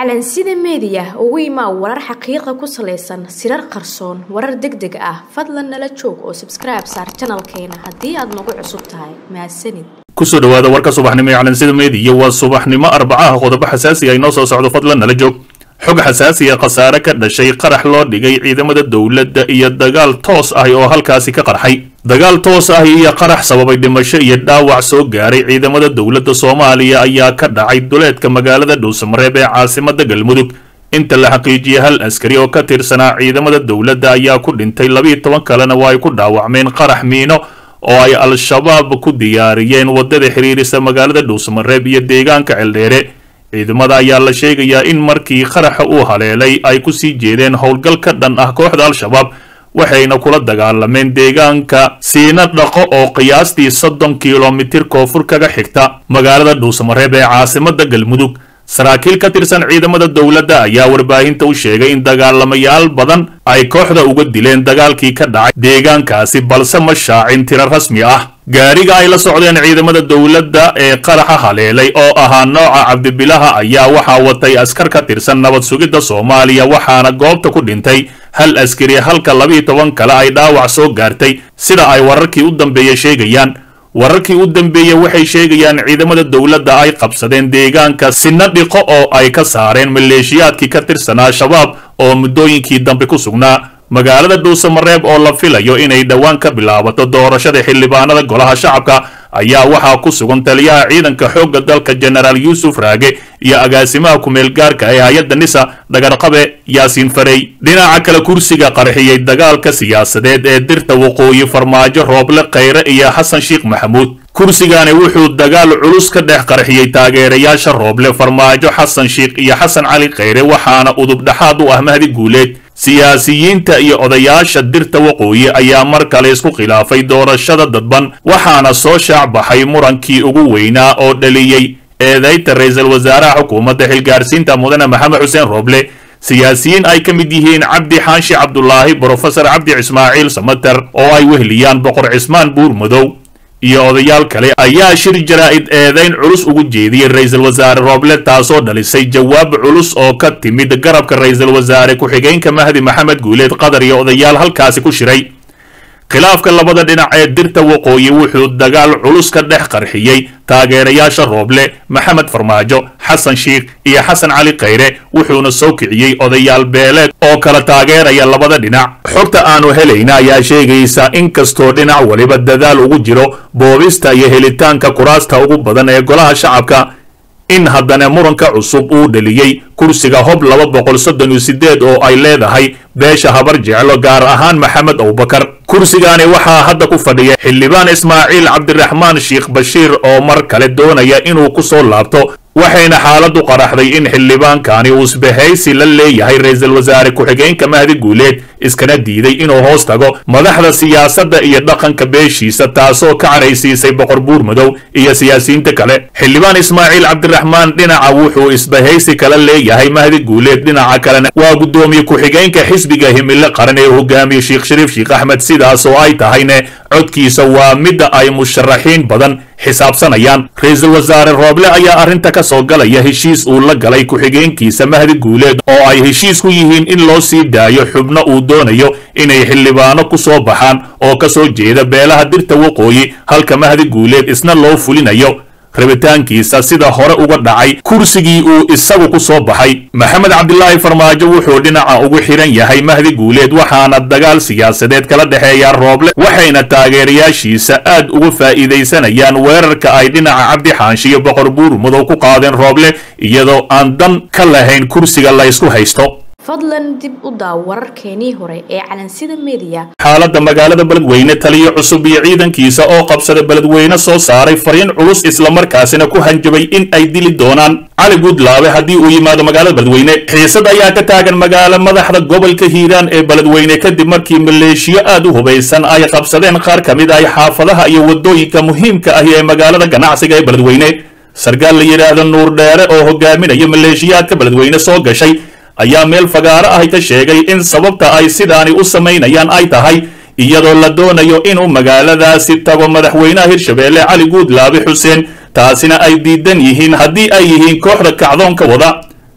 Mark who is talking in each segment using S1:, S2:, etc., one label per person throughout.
S1: calansida meediya ugu imaa warar xaqiiqa ku salaysan sirar qarsoon warar deg deg ah fadlan nala joog oo sabskribe saar janalkeena haddii aad nagu cusub tahay mahadsanid
S2: kusoo dhawaada warka subaxnimo ee calansida meediya waa subaxnimo arbacaha qodobo xasaasi ah inoo soo socdo fadlan nala joog xog xasaasi ah khasaare ka dhashay qarax loo dhigay ciidamada dowladda iyo dagaal toos ah oo halkaasi ka qarxay dagaal toos ah iyo qarax sababay dhimasho iyo dhaawac soo gaaray ciidamada dowladda soomaaliya ayaa ka dhacay duleedka magaalada dhuusamareeb ee caasimada galmudug inta la xaqiijiyey hal askari oo ka tirsanaa ciidamada dowladda ayaa ku dhintay labiiyo toban kalena waa ay ku dhaawacmeen qarax miino oo ay al-shabaab ku diyaariyeen waddada xiriirisa magaalada dhuusamareeb iyo deegaanka celdheere ciidamada ayaa la sheegayaa in markii qaraxa uu haleelay ay ku sii jeedeen howlgal ka dhan ah kooxda al-shabaab waxayna kula dagaalameen deegaanka siina dhaqo oo qiyaastii soddon kilomitir koonfur kaga xigta magaalada dhuusamareeb ee caasimada galmudug saraakiil ka tirsan ciidamada dowladda ayaa warbaahinta u sheegay in dagaalamayaal badan ay kooxda uga dileen dagaalkii ka dhacay deegaankaasi balse ma shaacin tiro rasmi ah gaariga ay la socdeen ciidamada dowladda ee qaraxa haleelay oo ahaa nooca cabdibilaha ayaa waxaa watay askar ka tirsan nabad sugidda soomaaliya waxaana goobta ku dhintay hal askari halka labiiyo toban kale ay dhaawac soo gaartay sida ay wararkii u dambeeya sheegayaan wararkii u dambeeyey waxay sheegayaan ciidamada dowladda ay qabsadeen deegaanka sina dhiqo oo ay ka saareen maleeshiyaadkii ka tirsanaa shabaab oo muddooyinkii dambe ku sugnaa magaalada dhuusamareeb oo la filayo inay dhowaan ka bilaabato doorashada xildhibaanada golaha shacabka ayaa waxaa ku sugan taliyaha ciidanka xoogga dalka jenaraal yuusuf raage iyo agaasimaha kumeel gaarka ee hay-adda nisa dhagarqabe yaasiin farey dhinaca kale kursiga qarxiyey dagaalka siyaasadeed ee dirta waqooyi farmaajo rooble khayre iyo xasan sheekh maxamuud kursigani wuxuu dagaal culus ka dhex qarxiyey taageerayaasha rooble farmaajo xasan sheekh iyo xasan cali khayre waxaana udub dhexaad u ah mahdi guuleed siyaasiyiinta iyo odayaasha dirta waqooyi ayaa mar kale isku khilaafay doorashada dadban waxaana soo shaac baxay murankii ugu weynaa oo dhaliyey eedayta ra-iisul wasaaraha xukuumadda xilgaarsiinta mudane maxamed xuseen rooble siyaasiyiin ay ka mid yihiin cabdi xaanshi cabdulaahi brofesor cabdi ismaaciil samater oo ay wehliyaan boqor cismaan buur madow iyo odayaal kale ayaa shir jaraa'id eedayn culus ugu jeediyey ra-iisul wasaare rooble taasoo dhalisay jawaab culus oo ka timid garabka ra-iisul wasaare ku-xigeenka mahdi maxamed guuleed qatar iyo odayaal halkaasi ku shiray khilaafka labada dhinac ee dirta waqooyi wuxuu dagaal culus ka dhex qarxiyey taageerayaasha rooble maxamed farmaajo xasan sheekh iyo xasan cali khayre wuxuuna soo kiciyey odayaal beeleed oo kala taageeraya labada dhinac xogta aanu helayna ayaa sheegaysa in kastoo dhinac waliba dadaal ugu jiro boobista iyo helitaanka kuraasta ugu badan ee golaha shacabka in haddana muranka cusub uu dhaliyey kursiga hob laba boqol soddon iyo sideed oo ay leedahay beesha habar jeclo gaar ahaan maxamed abubakar kursigani waxaa hadda ku fadhiya xildhibaan ismaaciil cabdiraxmaan sheekh bashiir oo mar kale doonaya inuu ku soo laabto waxayna xaaladdu qaraxday in xildhibaankani uu isbahaysi la leeyahay ra-iisul wasaare ku-xigeenka mahdi guuleed iskana diiday inuu hoos tago madaxda siyaasadda iyo dhaqanka beeshiisa taasoo ka caraysiisay boqor buur madow iyo siyaasiyiinta kale xildhibaan ismaaciil cabdiraxmaan dhinaca wuxuu isbahaysi kala leeyahay mahdi guuleed dhinaca kalena waa guddoomiye ku-xigeenka xisbiga himilo qaran ee hogaamiye sheekh shariif sheekh axmed sidaas oo ay tahayne codkiisa waa midda ay musharaxiin badan xisaabsanayaan ra-iisul wasaare rooble ayaa arrinta ka soo galaya heshiis uu la galay ku-xigeenkiisa mahdi guuleed oo ay heshiis ku yihiin in loo sii daayo xubno uu doonayo inay xildhibaano ku soo baxaan oo ka soo jeeda beelaha dirta waqooyi halka mahdi guuleed isna loo fulinayo rabitaankiisa sida hore uga dhacay kursigii uu isagu ku soo baxay maxamed cabdilaahi farmaajo wuxuu dhinaca ugu xiran yahay mahdi guuleed waxaana dagaal siyaasadeed kala dhexeeya rooble waxayna taageerayaashiisa aad uga faa'iidaysanayaan weerarka ay dhinaca cabdi xaanshi iyo boqor buur madow ku qaadeen rooble iyadoo aan dan ka lahayn kursiga la ysku haysto
S1: fadlan dib u daaw wararkeenii hore ee calansida meediya
S2: xaaladda magaalada beledweyne taliyo cusub iyo ciidankiisa oo qabsada beledweyne soo saaray fariin culus islamarkaasina ku hanjabay in ay dili doonaan cali guudlaabe haddii uu yimaado magaalada beledweyne xiisad ayaa ka taagan magaalo madaxda gobolka hiiraan ee beledweyne kadib markii maleeshiyo aad u hubaysan ay qabsadeen qaar ka mid ah xaafadaha iyo waddooyinka muhiimka ahi ee magaalada ganacsiga ee beledweyne sarkaal la yidhaahdo nuur dheere oo hogaaminaya maleeshiyaadka beledweyne soo gashay ayaa meel fagaaro ahi ka sheegay in sababta ay sidaani u samaynayaan ay tahay iyadoo la doonayo inuu magaaladaasi tago madaxweynaha hirshabeelle cali guudlaabe xuseen taasina ay diidan yihiin haddii ay yihiin kooxda kacdoonka wada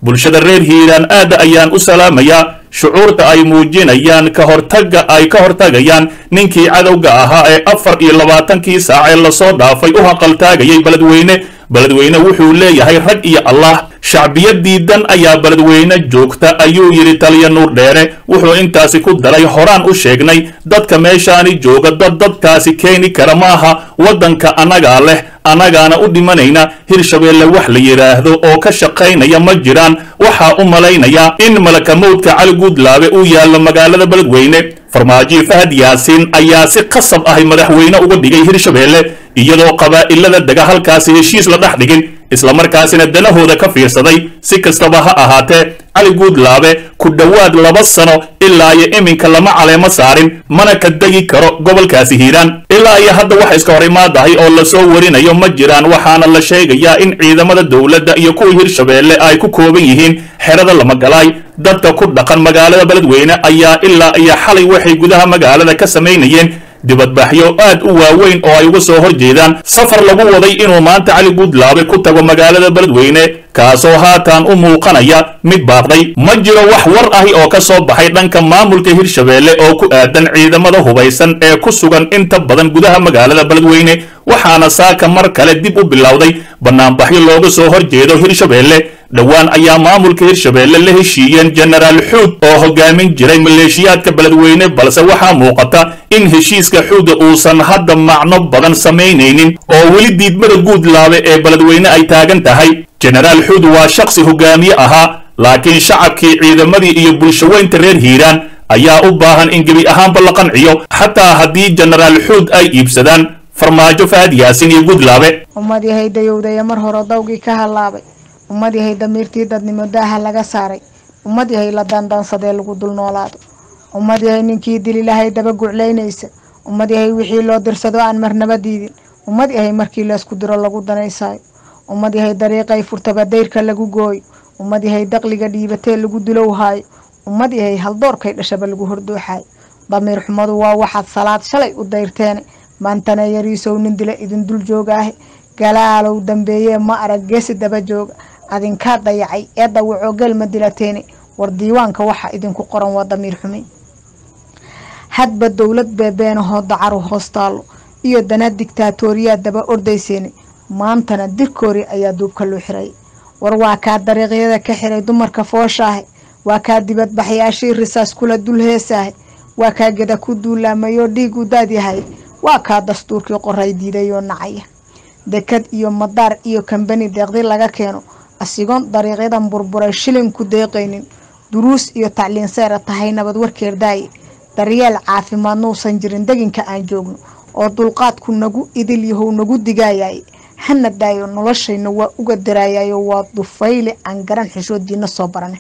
S2: bulshada reer hiiraan aad ayaan u salaamayaa shucuurta ay muujinayaan ka hortaga ay ka hortagayaan ninkii cadowga ahaa ee afar iyo labaatankii saac ee lasoo dhaafay u haqaltaagayay beledweyne beledweyne wuxuu leeyahay rag iyo allah shacbiyadiidan ayaa beledweyne joogta ayuu yidhi taliya nuur dheere wuxuu intaasi ku daray horaan u sheegnay dadka meeshaani jooga dad dadkaasi keeni kara maaha waddanka annagaa leh annagaana u dhimanayna hirshabeelle wax la yidhaahdo oo ka shaqaynaya ma jiraan waxaa u malaynayaa in malakamowdka cali guudlaabe uu yaallo magaalada beledweyne farmaajo fahad yaasiin ayaa si qasab ahay madaxweyne uga dhigay hirshabeelle iyadoo qabaa'ilada dega halkaasi heshiis la dhex dhigin islamarkaasina danahooda ka fiirsaday si kastaba ha ahaatee cali guudlaabe ku dhowaad laba sano ilaa iyo iminka lama caleemo saarin mana ka degi karo gobolkaasi hiiraan ilaa iyo hadda waxa iska hor imaadahay oo lasoo warinayo ma jiraan waxaana la sheegayaa in ciidamada dowladda iyo kuwa hirshabeelle ay ku kooban yihiin xerada lamagalaay dadka ku dhaqan magaalada beledweyne ayaa ilaa iyo xalay waxay gudaha magaalada ka samaynayeen dibadbaxyo aad u waaweyn oo ay uga soo hor jeedaan safar lagu waday inuu maanta cali guudlaabe ku tago magaalada beledweyne kaasoo haatan u muuqanaya mid baaqday ma jiro wax war ahi oo ka soo baxay dhanka maamulka hirshabeelle oo ku aadan ciidamada hubaysan ee ku sugan inta badan gudaha magaalada beledweyne waxaana saaka mar kale dib u bilowday banaanbaxyo looga soo hor jeedo hirshabeelle dhowaan ayaa maamulka hirshabeelle la heshiiyeen jenaraal xuud oo hogaamin jiray maleeshiyaadka beledweyne balse waxaa muuqata in heshiiska xuuda uusan hadda macno badan samaynaynin oo weli diidmada guudlaabe ee beledweyne ay taagan tahay jenaraal xuud waa shakhsi hogaamiye ahaa laakiin shacabkii ciidamadii iyo bulshaweynta reer hiiraan ayaa u baahan in gebi ahaanba la qanciyo xataa haddii jenaraal xuud ay iibsadaan farmaajo fahad yaasin iyo guudlaabe
S3: ummad yahay dayowdaya mar hore dawgii ka hallaabay ummad yahay damiirtii dadnimo daaha laga saaray ummad yahay la dandansadee lagu dul noolaado ummad yahay ninkii dililahay daba guclaynaysa ummad yahay wixii loo dirsado aan marnaba diidin ummad yahay markii laysku diro lagu danaysaayo ummad yahay dariiqay furtaba dayrka lagu gooyo ummad yahay daqliga dhiibatee lagu dulowhaayo ummad yahay haldoorkay dhashaba lagu hordooxaayo damiir xumadu waa waxaad salaad shalay u dayrteene maantana yariisow nin dila idin dul joogaahe galaalow dambeeyee ma arag geesi daba jooga adinkaa dayacay ee dawacoo gelma dilateene war diiwaanka waxa idinku qoran waa damiir xumi hadba dowlad beebeenahoo dacaru hoos taallo iyo dana digtaatooriyaa daba ordayseene maantana dirkoori ayaa duubka loo xiray war waa kaa dariiqyada ka xiray dumarka fooshaahe waa kaa dibadbaxyaashii risaas kula dul heesaahe waa kaa geda ku duulaamayoo dhiig u daadyahay waa kaa dastuurkii qoray diidayoo nacaya dekad iyo madaar iyo kambani deeqdi laga keeno asigoon dariiqyadan burburay shilin ku deeqaynin duruus iyo tacliin seera tahay nabad warkeer daaye daryeel caafimaad nuusan jirin deginka aan joogno oo dulqaadku nagu idil yahow nagu digaayay hana daayo noloshayna waa uga daraayayo waa dufayle aan garan xishoodiina soo barane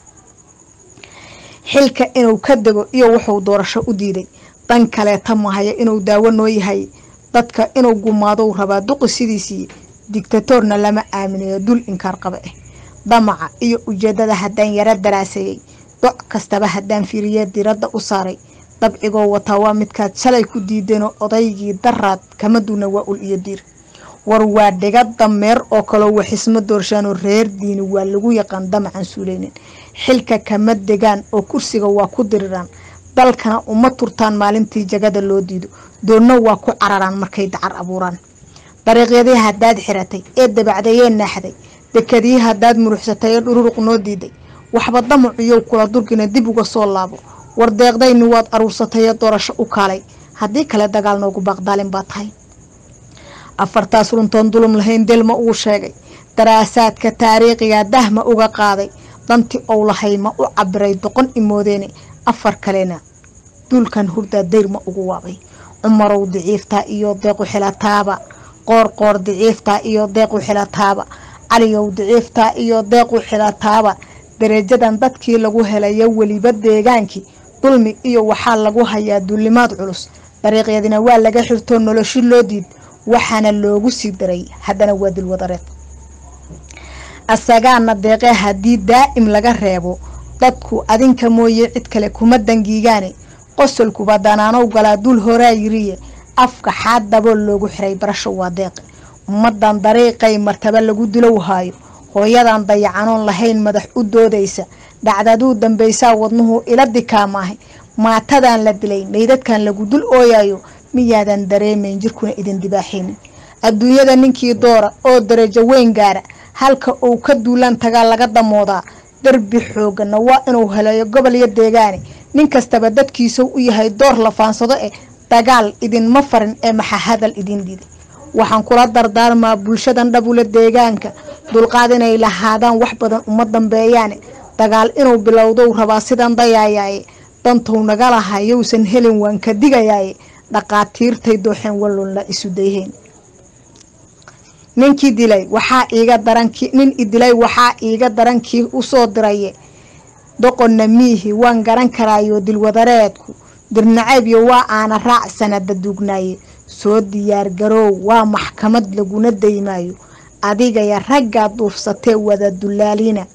S3: xilka inuu ka dego iyo wuxuu doorasho u diiday dan kaleeta mahaya inuu daawo noo yahay dadka inuu gumaadou rabaa duqi sidiisii digtatoorna lama aaminayo dul inkaar qaba ah damaca iyo ujeedada haddaan yaro daraaseeyey doc kastaba haddaan fiiriye diradda u saaray dabcigoo wataa waa midkaad shalay ku diideenoo odaygii daraad kama duuna waa ul iyo diir war waa dhiga dameer oo kaloo waxisma doorshaanoo reer diini waa lagu yaqaan damacan suuleynin xilka kama degaan oo kursiga waa ku diriraan dalkana uma turtaan maalintii jagada loo diido doonna waa ku cararaan markay dacar abuuraan dariiqyadii haddaad xiratay ee dabacdayee naaxday dekadii haddaad muruxsatay ee dhururuq noo diiday waxba damacuyow kula durgina dib uga soo laabo war deeqdayni waad aruursatay ee doorasho u kaalay haddii kale dagaal noogu baaqdaalin baa tahay afartaas runtoon dulum lahayn delma uu sheegay daraasaadka taariikhiga dahma uga qaaday danti ou lahay ma u cabiray doqon imoodeene afar kalena duulkan hurdaa dayrma ugu waabay cumarow diciiftaa iyo deequ xilataaba qoor qoor diciiftaa iyo deequ xilataaba caliyow diciiftaa iyo deequ xilataaba dareejadan dadkii lagu helayo weliba deegaankii dulmi iyo waxaa lagu hayaa duulimaad culus dariiqyadina waa laga xirtoo noloshi loo diid waxaana loogu sii daray haddana waa dilwadareed asagaana deeqee haddii daa'im laga reebo dadku adinka mooye cid kale kuma dangiigaane qosolkuba danaanow galaa dul horaa yiriye afka xaad dabool loogu xiray barasho waa deeqe ummadan dariiqay martaba lagu dilow haayo hooyadan dayacanoon lahayn madax u doodaysa dhacdaduu dambaysaa wadnuhu ila dikaamaahay maatadan la dilay maydadkan lagu dul ooyayo miyaadan dareemayn jirkuna idin dibaaxaynin adduunyada ninkii doora oo darajo weyn gaara halka uu ka duulaan tagaa laga damoodaa darbi xooggana waa inuu heleeyo gobol iyo deegaane nin kastaba dadkiisau u yahay door la faansado eh dagaal idinma farin ee maxa hadal idin diiday waxaan kula dardaarmaa bulshadan dhabula deegaanka dulqaad inay lahaadaan wax badan uma dambeeyaane dagaal inuu bilowdow rabaa sidan dayaayaaye dantou naga lahaa yowsan helin waan ka digayaaye dhaqaatiirtay dooxeen wallunla isu dayheen ninkii dilay waxaa iiga daranki nin idilay waxaa iiga darankii usoo diraye doqonna miihi waan garan karaayo dilwadareedku dirnaceebyo waa aana raac sanada duugnaaye soo diyaar garoow waa maxkamad laguna daymaayo adigaya raggaa duufsatee wada dulaaliina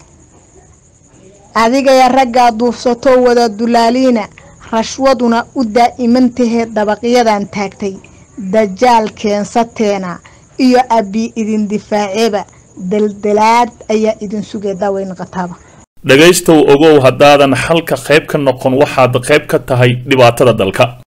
S3: adigaya raggaa duufsatoo wada dulaaliina rashwaduna u daa'imantahee dabaqyadan taagtay dajaal keensateena iyo abbi idin difaaceeba daldalaad ayaa idin sugay daaweyn qataaba
S2: dhegaystow ogow haddaadan xalka qayb ka noqon waxaad qayb ka tahay dhibaatada dalka